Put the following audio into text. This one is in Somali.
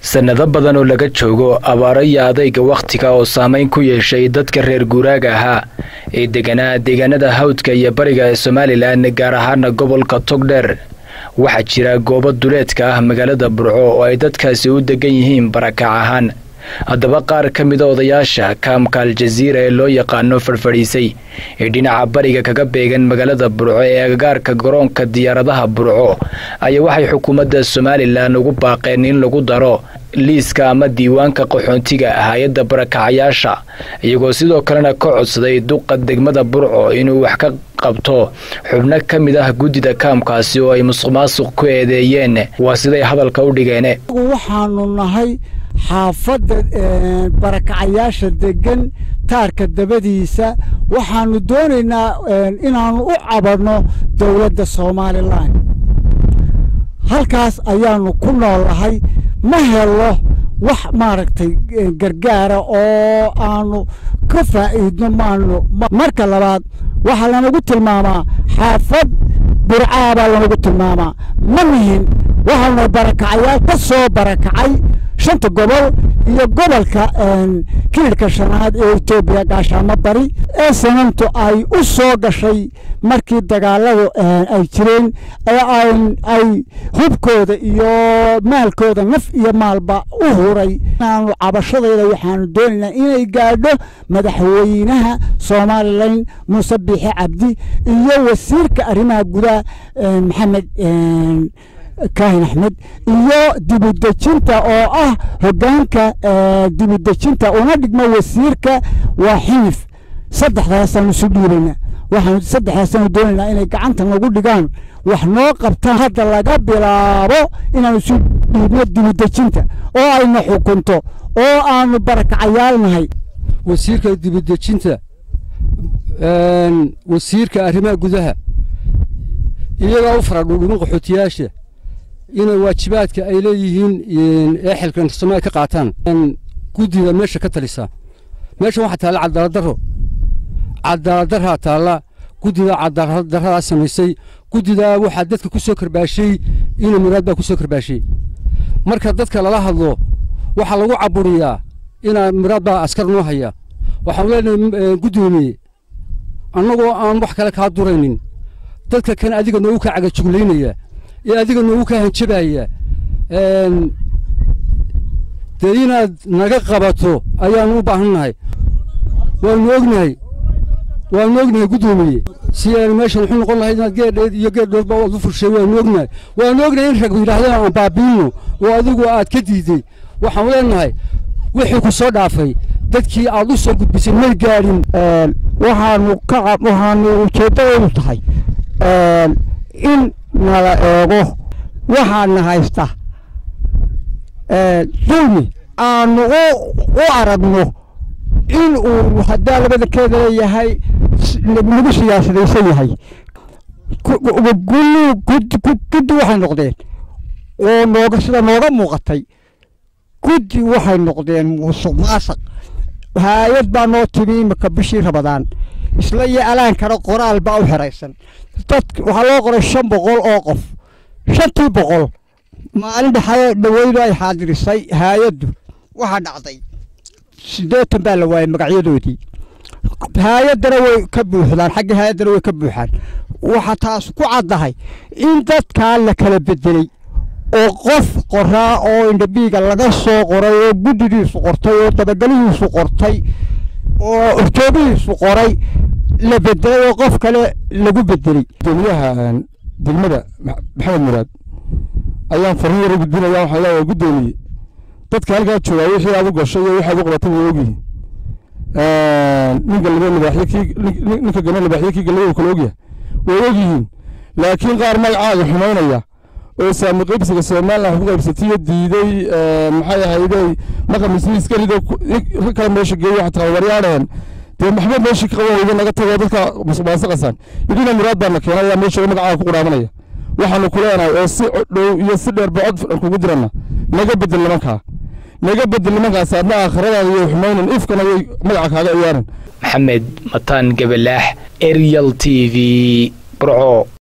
sannado badan oo laga joogo abaaro iyo adayga wakhtiga oo saameyn ku yeeshay dadka reer guuraaga ahaa ee deganaa deegaanada hawdka iyo bariga ee somalilan gaar ahaana gobolka togdheer waxaa jira goobo duleedka ah magaalada burco oo ay dadkaasi u degan yihiin barakac ahaan haddaba qaar ka mida odayaasha kaamka aljaziira ee loo yaqaano farfadhiisay ee dhinaca bariga kaga beegan magaalada burco ee agagaarka garoonka diyaaradaha burco ayaa waxay xukuumadda somalilan ugu baaqeen in lagu daro liiska ama diiwaanka qaxoontiga hay-adda barakacayaasha iyagoo sidoo kalena ka codsaday duqa degmada burco inuu wax ka qabto xubno ka mid ah guddida kaamkaasi oo ay musuq maasuq ku eedeeyeen waa siday hadalka u dhigeen waxaanu nahay xaafadda barakacayaasha degan taarka dabadiisa waxaanu doonaynaa inaannu u cabanno dowladda somalilan halkaas ayaanu ku noolahay ma helo wax maaragtay gargaara oo aanu ka faa'iidno maanu marka labaad waxaa lanagu tilmaamaa xaafad burcaa baa lanagu tilmaamaa ma nihin waxaanu barakacayaal ka soo barakacay shanta gobol iyo gobolka kiirhka shanaad ee etoobiya gaashaamo bari ee sanantu ay u soo gashay markii dagaaladu ay jireen ay hubkooda iyo maalkooda naf iyo maalba u huray inaanu cabashadayda waxaanu doonaynaa inay gaadho madaxweynaha somalilan muuse biixi cabdi iyo wasiirka arrimaha gudaha maxamed kaahin axmed iyo dibudejinta oo ah hogaanka dibudejinta una dhigmo wasiirka waa xiif saddexdaasaanu isu dhiibaynaa waxaanu saddexdaasaanu doonaynaa inay gacanta nagu dhigaan wax noo qabtaan hadda laga bilaabo inaanu isu dhiibno dibudejinta oo ayna xukunto oo aanu barakacayaal nahay wasiirka dibudejinta wasiirka arrimaha gudaha iyagaa u faradhuudhumin qaxootiyaasha inay waajibaadka ay leeyihiin ee xilkan somalia ka qaataan guddida meesha ka talisa meeshan waxaa taalla cadaaladdarro cadaaladdarraa taalla guddida cadaaladdarradaa samaysay guddidaa waxaa dadka ku soo karbaashay ina muraad baa ku soo karbaashay marka dadka lala hadlo waxaa lagu caburiyaa inaa muraad baa askar noo haya waxaanu leenahay guddoomiye annagoo aan wax kale kaa duraynin dadka kan adiga noogu kaa cagajuglaynaya ee adiga noogu kaa hanjabaya dee inaad naga qabato ayaanu u baahan nahay waanu ognahay waanu ognahay guddoomiye si aan meeshan wuxuu noqon lahayd inaad geedheed iyo geedhoodba aad u furshay waanu ognahay waanu ognahay in rag yidhaahdeen aan baabiinno oo adigu aad ka diiday waxaanu leenahay wixii ku soo dhaafay dadkii aad u soo gudbisay may gaadhin waxaanu ka waxaanu ujeeddadoodu tahay in nala eego waxaana haysta dulmi aanu u aragno in uu haddaa labadankeeda leeyahay nagu siyaasadaysan yahay guddi waxay noqdeen oo nooga sida nooga muuqatay guddi waxay noqdeen musuq maasaq haayad baa noo timi imika bishii rabadaan isla iyo alaankana qoraal baa u xiraysan dad waxaa loo qoray shan boqol oo qof shantii boqol maalin dhexaye dhaweydu ay xaadirisay haayaddu waxaa dhacday siddeetan baa la waayey magacyadoodii haayaddana way ka buuxdaan xagga haayaddana way ka buuxaan waxaa taas ku caddahay in dadkaa la kala bedelay oo qof qoraa oo indhabiiga laga soo qoray oo guddidiisu qortay oo dabagelihiisu qortay oo horjoogihiisu qoray la bedelay oo qof kale lagu bedelay gudoomiyaha degmada maxamed muraad ayaan farriin yar u gudbinaya waxaan leeyahay guddoomiye dadka halkaa joogaa wixii aad u gashay iyo waxaad u qabatay way ogyihiin ninka laba libaaxyo kii ninka gana libaaxyo kii galay uu kala ogyahay way ogyihiin laakiin qaar magacaaga xumaynaya oo saami qaybsiga somalilan wax ku qaybsatiyo diiday maxay ahaydey maqamisni iska rido kala meesha geeyo xataa waryaadheen dee maxba meeshii ka qaban weyda naga tago dadka musuqmaasuqasan idina muraad baana keenay ayaa meesha magacaaga ku qudhaamanaya waxaanu ku leenahay oo si dhow iyo si dheer ba cod kugu dirana naga bedel nimankaa naga bedel nimankaas adna aakhiradaada iyo xumaynan ifkana way magaca kaaga ciyaaran maxamed mataan gabalaax eryal t v burco